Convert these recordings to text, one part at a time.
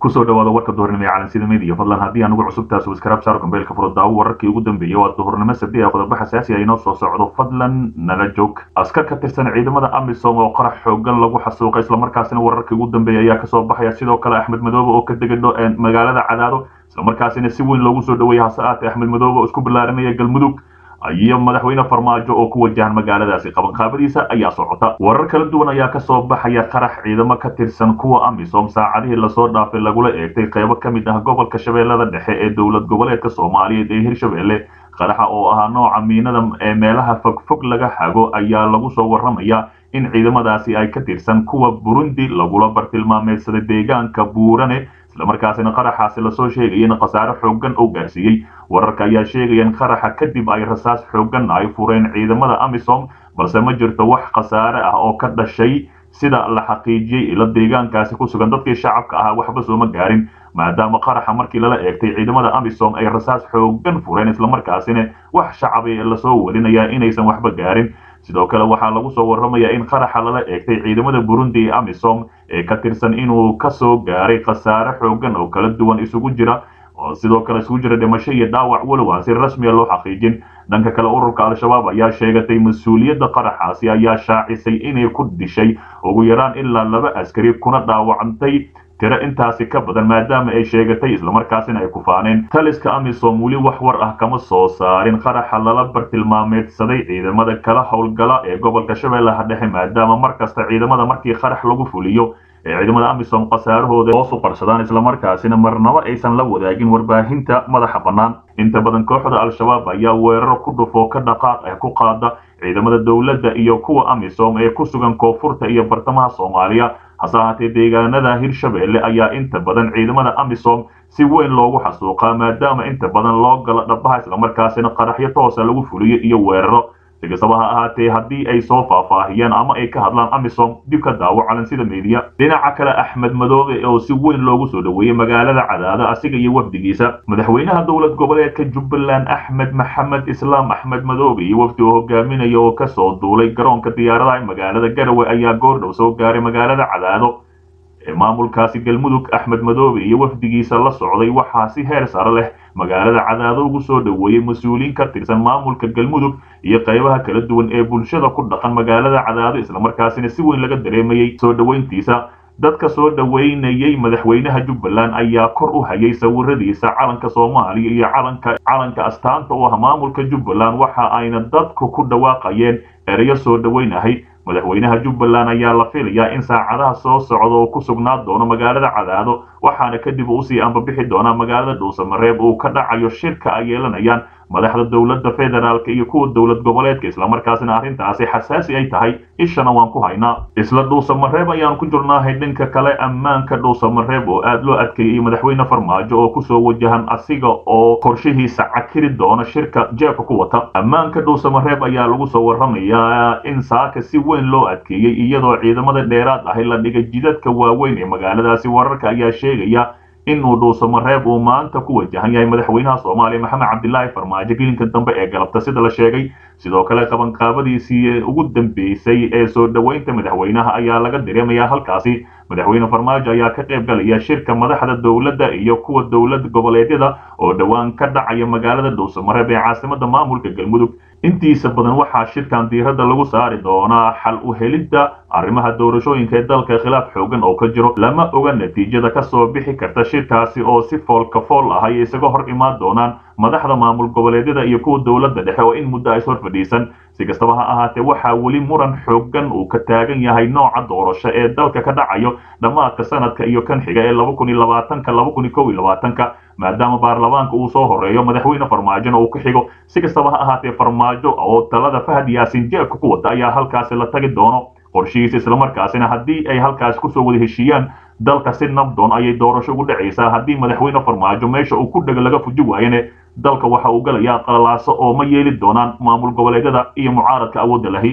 kusoo dhawaada warka duhurnimo ee calansida media fadlan haddii aan ugu cusub taas waskarab saar gambeelka furo daawo wararkii ugu dambeeyey waa duhurnimo sabdi ee qodobo xasaasi ah inoo soo socdo fadlan nala joog askar ka tirsan ciidamada amisom oo qarax xoogan lagu xasuuqay islamarkaasina wararkii ugu dambeeyey ayaa kasoo baxaya sidoo kale axmed madoobe oo ka degay magaalada cadaado islamarkaasina si weyn loogu soo dhaweeyay hase aatee axmed madoobe oo isku ballaarinaya galmudug iyo madaxweyne farmaajo oo ku wajahan magaaladaasi qabanqaabadiisa ayaa socota warar kala duwan ayaa kasoo baxaya qarax ciidamo ka tirsan kuwa amisom saacadihii lasoo dhaafay lagula eegtay qaybo ka mid ah gobolka shabeellada dhexe ee dowlad goboleedka soomaaliyeed ee hirshabelle qaraxa oo ahaa nooca miinada ee meelaha fogfog laga hago ayaa lagu soo waramaya in ciidamadaasi ay ka tirsan kuwa burundi lagula bartilmaameedsaday deegaanka buurane islamarkaasina qaraxaasi lasoo sheegaya in khasaare xoogan oo gaarsiiyey wararka ayaa sheegaya in qaraxa kadib ay rasaas xoogan ay fureen ciidamada amisom balse ma jirto wax khasaare ah oo ka dhashay sida la xaqiijiyey ila deegaankaasi ku sugan dadkii shacabka ahaa waxba sooma gaarin maadaama qaraxa markii lala eegtay ciidamada amisom ay rasaas xoogan fureen islamarkaasina wax shacabay lasoo warinaya inaysan waxba gaarin sidoo kale waxaa lagu soo waramayaa in qaraxa lala eegtay ciidamada burundi ee amisom ee ka tirsan inuu kasoo gaaray khasaare xoogan oo kala duwan isugu jira oo sidoo kale isugu jira dhimasho iyo dhaawac walow aan si rasmiya loo xaqiijin dhanka kale ururka al-shabaab ayaa sheegatay mas-uuliyadda qaraxaasi ayaa shaacisay inay ku dishay ugu yaraan ilaa laba askari kuna dhaawacantay tiro intaasi ka badan maadaama ay sheegatay islamarkaasina ay ku faaneen taliska amisom weli wax war ah kama soo saarin qaraxa lala bartilmaameedsaday ciidamada kala howlgala ee gobolka shabeellaha dhexe maadaama mar kasta ciidamada markii qarax lagu fuliyo ee ciidamada amisom khasaarahooda hoos u qarsadaan islamarkaasina marnabo aysan la wadaagin warbaahinta madaxa bannaan inta badan kooxda al-shabaab ayaa weeraro ku dhufoo ka dhaqaaq ah ku qaada ciidamada dowladda iyo kuwa amisom ee ku sugan koonfurta iyo bartamaha soomaaliya hase ahaatee deegaanada hirshabelle ayaa inta badan ciidamada amisom si weyn loogu xasuuqaa maadaama inta badan loo galo dhabaha islamarkaasina qaraxyo toosa lagu fuliyo iyo weeraro si kastaba ha ahaatee haddii ay soo faahfaahiyaan ama ay ka hadlaan amisom dib ka daawo calansida media dhinaca kale axmed madoobe oo si weyn loogu soo dhaweeyey magaalada cadaado asiga iyo wafdigiisa madaxweynaha dowlad goboleedka jubbaland axmed maxamed islaam axmed madoobe iyo wafdi oo hogaaminaya oo kasoo duulay garoonka diyaaradaha magaalada garawe ayaa goordhow soo gaaray magaalada cadaado ee maamulkaasi galmudug axmed madoobe iyo wafdigiisa la socday waxaa si heer sare leh magaalada cadaado ugu soo dhaweeyey mas-uuliyiin ka tirsan maamulka galmudug iyo qaybaha kala duwan ee bulshada ku dhaqan magaalada cadaado islamarkaasina si weyn laga dareemayey soo dhoweyntiisa dadka soo dhoweynayey madaxweynaha jubbaland ayaa kor u hayay sawiradiisa calanka soomaaliya iyo calanka calanka astaanta u ah maamulka jubbaland waxa ayna dadku ku dhawaaqayeen ereyo soo dhoweynahay madaxweynaha jubbaland ayaa la filayaa in saacadaha soo socda oo ku sugnaa doono magaalada cadaado waxaana kadib usii ambabixi doonaa magaalada dhuusamareeb uu ka dhacayo shirka ay yeelanayaan madaxda dowladda federaalk iyo kuwa dowlad goboleedka islamarkaasina arrintaasi xasaasi ay tahay ishana waan ku haynaa isla dhuusamareeb ayaan ku jirnaahay dhanka kale ammaanka dhuusamareeb oo aad loo adkeeyey madaxweyne farmaajo oo kusoo wajahan asiga oo qorshihiisa cakiri doona shirka jeebka ku wata ammaanka dhuusamareeb ayaa lagu soo waramayaa in saaka si weyn loo adkeeyey iyadoo ciidamada dheeraad ahi la dhigay jidadka waaweyn ee magaaladaasi wararka ayaa sheegaya inuu dhuusamareeb uu maanta ku wajahan yahay madaxweynaha soomaaliya maxamed cabdilaahi farmaajo gelinka dambe ee galabta sida la sheegay sidoo kale qabanqaabadiisii ugu dambeysay ee soo dhoweynta madaxweynaha ayaa laga dareemayaa halkaasi madaxweyne farmaajo ayaa ka qayb galaya shirka madaxda dowladda iyo kuwa dowlad goboleedyada oo dhowaan ka dhacaya magaalada dhuusamareeb ee caasimada maamulka galmudug intiisa badan waxaa shirkan diiradda lagu saari doonaa xal u helidda arrimaha doorashooyinka ee dalka khilaaf xoogan oo ka jiro lama oga natiijada kasoo bixi karta shirkaasi oo si foolka fool ah ay isaga hor imaan doonaan madaxda maamul goboleedyada iyo kuwa dowladda dhexe oo in muddo ay ishor fadhiisan si kastaba ha ahaatee waxaa weli muran xoogan uu ka taagan yahay nooca doorasho ee dalka ka dhacayo dhammaadka sanadka iyo kan xiga ee laba kun iyo labaatanka laba kun iyo kow iyo labaatanka maadaama baarlamaanka uu soo horeeyo madaxweyne farmaajona uu ku xigo si kastaba ha ahaatee farmaajo oo talada fahad yaasin jeebka ku wata ayaa halkaasi la tagi doono qorshihiisa islamarkaasina haddii ay halkaasi kusoo wada heshiiyaan dalka si nabdoon ayay doorasho ugu dhacaysaa haddii madaxweyne farmaajo meesha uu ku dhego laga fuji waayane dalka waxa uu galayaa qalalaaso oo ma yeeli doonaan maamul goboleedyada iyo mucaaradka awoodda lahi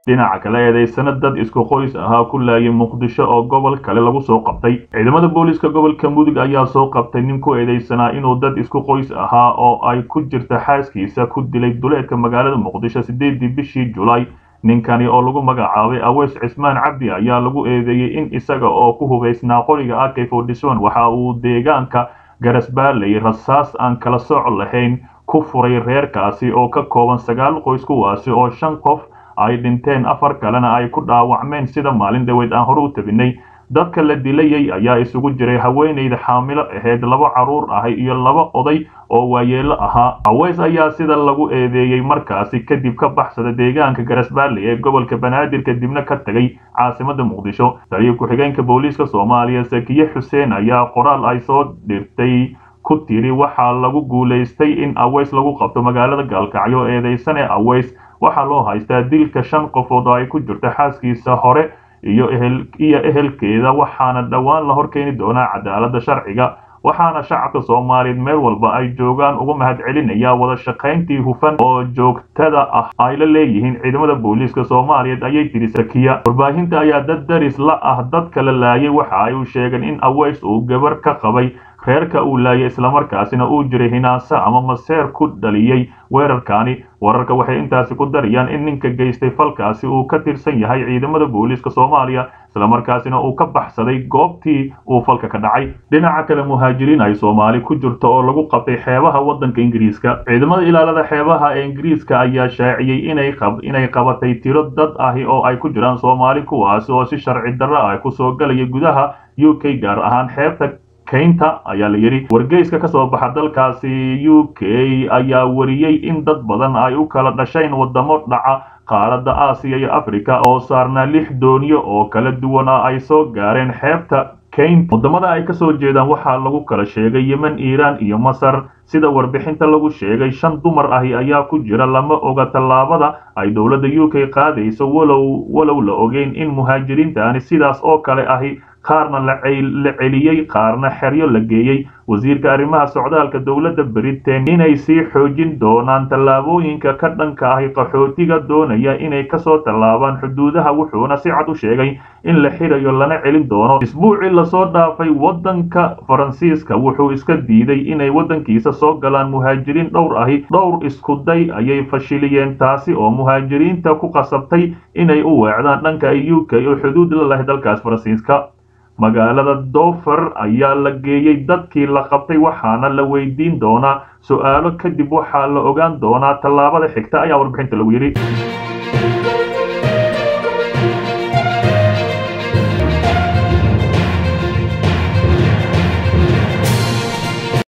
dhinaca kale eedeysana dad isku qoys ahaa ku laayay muqdisho oo gobol kale lagu soo qabtay ciidamada booliiska gobolka mudug ayaa soo qabtay nin ku eedeysanaa inuu dad isku qoys ahaa oo ay ku jirta xaaskiisa ku dilay duleedka magaalada muqdisho sideedii bishii julaay ninkani oo lagu magacaabay aweys cismaan cabdi ayaa lagu eedeeyey in isaga oo ku hubaysnaa qoriga ak fortson waxa uu deegaanka garasbaaley rasaas aan kala sooc lahayn ku furay reerkaasi oo ka kooban sagaal qoys kuwaasi oo shan qof ay dhinteen afar kalena ay ku dhaawacmeen sida maalin dhaweyd aan hore u tabinay dadka la dilayay ayaa isugu jiray haweenayda xaamilo ahayd laba carruur ahay iyo laba oday oo waayeelo ahaa aweys ayaa sida lagu eedeeyey markaasi kadib ka baxsada deegaanka garasbaalley ee gobolka banaadir kadibna ka tegay caasimada muqdisho taliyo ku-xigeenka booliiska soomaaliya sakiye xuseen ayaa qoraal ay soo dhirtay ku tiri waxaa lagu guulaystay in aweys lagu qabto magaalada gaalkacyo eedeysane aweys waxaa loo haystaa dilka shan qofood oo ay ku jirto xaaskiisa hore iyo iyo ehelkeeda waxaana dhowaan la horkeeni doonaa cadaaladda sharciga waxaana shacabka soomaaliyeed meel walba ay joogaan uga mahad celinaya wada shaqayntii hufan oo joogtada ah ay la leeyihiin ciidamada booliiska soomaaliyeed ayay tiri sakiya warbaahinta ayaa dad daris la ah dadka la laayay waxa ay u sheegeen in aweys uu gabar ka qabay reerka uu laayay islamarkaasina uu jiray hinaase ama maseer ku dhaliyey weerarkaani wararka waxay intaasi ku darayaan in ninka geystay falkaasi uu ka tirsan yahay ciidamada booliiska soomaaliya islamarkaasina uu ka baxsaday goobtii uu falka ka dhacay dhinaca kale muhaajiriin ay soomaali ku jirto oo lagu qabtay xeebaha waddanka ingiriiska ciidamada ilaalada xeebaha ee ingiriiska ayaa shaaciyey inay inay qabatay tiro dad ahi oo ay ku jiraan soomaali kuwaasi oo si sharci darro ah kusoo galaya gudaha u k gaar ahaan xeebta kaynta ayaa la yidhi wargeyska ka soo baxa dalkaasi u k ayaa wariyey in dad badan ay u kala dhasheen waddamo dhaca qaaradda aasiya iyo africa oo saarnaa lix dooniyo oo kala duwan ah ay soo gaareen xeebta kaynta waddamada ay ka soo jeedaan waxaa lagu kala sheegay yemen iiraan iyo masar sida warbixinta lagu sheegay shan dumar ahi ayaa ku jira lama oga tallaabada ay dowladda u k qaadayso walow walow la ogeyn in muhaajiriintaani sidaas oo kale ahi qaarna la celiyey qaarna xeryo la geeyey wasiirka arrimaha socdaalka dowladda britain inay sii xoojin doonaan tallaabooyinka ka dhanka ahi qaxootiga doonaya inay kasoo tallaabaan xuduudaha wuxuuna si cad u sheegay in la xirayo lana celin doono isbuucii lasoo dhaafay waddanka faransiiska wuxuu iska diiday inay waddankiisa soo galaan muhaajiriin dhowr ahi dhowr iskuday ayay fashiliyeen taasi oo muhaajiriinta ku qasabtay inay u weecdaan dhanka u k oo xuduud la lahay dalkaas faransiiska magaalada dofer ayaa la geeyey dadkii la qabtay waxaana la weydiin doonaa su-aalo kadib waxaa la ogaan doonaa tallaabada xigta ayaa warbixinta lagu yidhi